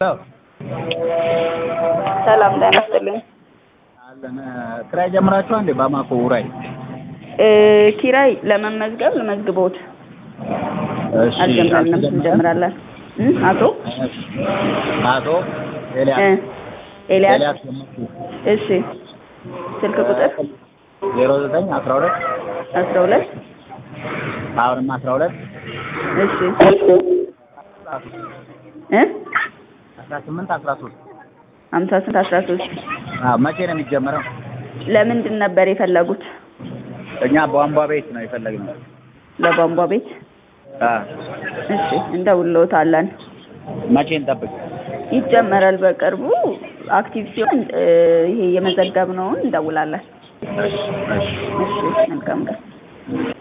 ሰላም ጤና ይስጥልኝ። አለን ክራይ ጀምራችኋል እንዴ? ባማኮ ውራይ እ ኪራይ ለመመዝገብ ልመዝግቦት እሺ አልጀመርንም፣ አልተጀመረም? እንጀምራለን። እ አቶ አቶ ኤልያስ እ ኤልያስ ኤልያስ ገመቹ እሺ፣ ስልክ ቁጥር ዜሮ ዘጠኝ አስራ ሁለት አስራ ሁለት አሁንም አስራ ሁለት እሺ እ አስራ ስምንት አስራ ሶስት ሀምሳ ስንት አስራ ሶስት መቼ ነው የሚጀመረው? ለምንድን ነበር የፈለጉት? እኛ ቧንቧ ቤት ነው የፈለግነው። ለቧንቧ ቤት። አ እሺ እንደውልዎታለን። መቼ እንጠብቅ? ይጀመራል በቅርቡ። አክቲቭ ሲሆን እ ይሄ የመዘገብነውን እንደውላለን። እሺ እሺ እሺ መልካም ቀን።